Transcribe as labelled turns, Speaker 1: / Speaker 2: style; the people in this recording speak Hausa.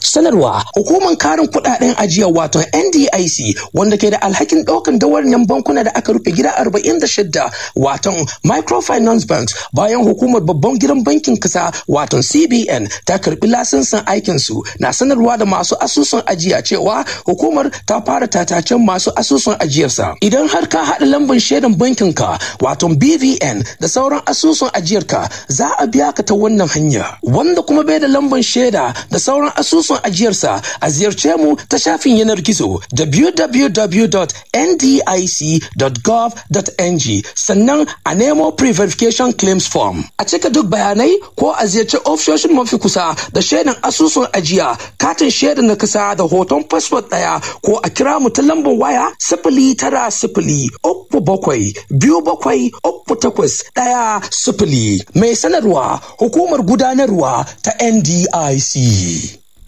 Speaker 1: sanarwa hukumar karin kudaden ajiya wato NDIC wanda ke da alhakin daukan dawarnin bankuna da aka rufe gida 46 wato microfinance banks bayan hukumar babban gidan bankin kasa wato CBN ta karbi lasinsin aikin su na sanarwa da masu asusun ajiya cewa hukumar ta fara tatacen masu asusun ajiyarsa idan har ka haɗa lambar shaidan bankin ka wato BVN da sauran asusun ajiyarka za a biya ka ta wannan hanya wanda kuma bai da lambar shaida da sauran asusun ajiyarsa a ziyarce mu ta shafin yanar gizo www.ndic.gov.ng sannan a nemo pre-verification claims form a cika duk bayanai ko a ziyarci ofishoshin mafi kusa da shaidan asusun ajiya katin shaidan na kasa da hoton fasfot ɗaya ko a kira mu ta lambar waya sifili tara sifili uku bakwai biyu bakwai uku takwas ɗaya sifili mai sanarwa hukumar gudanarwa ta NDIC.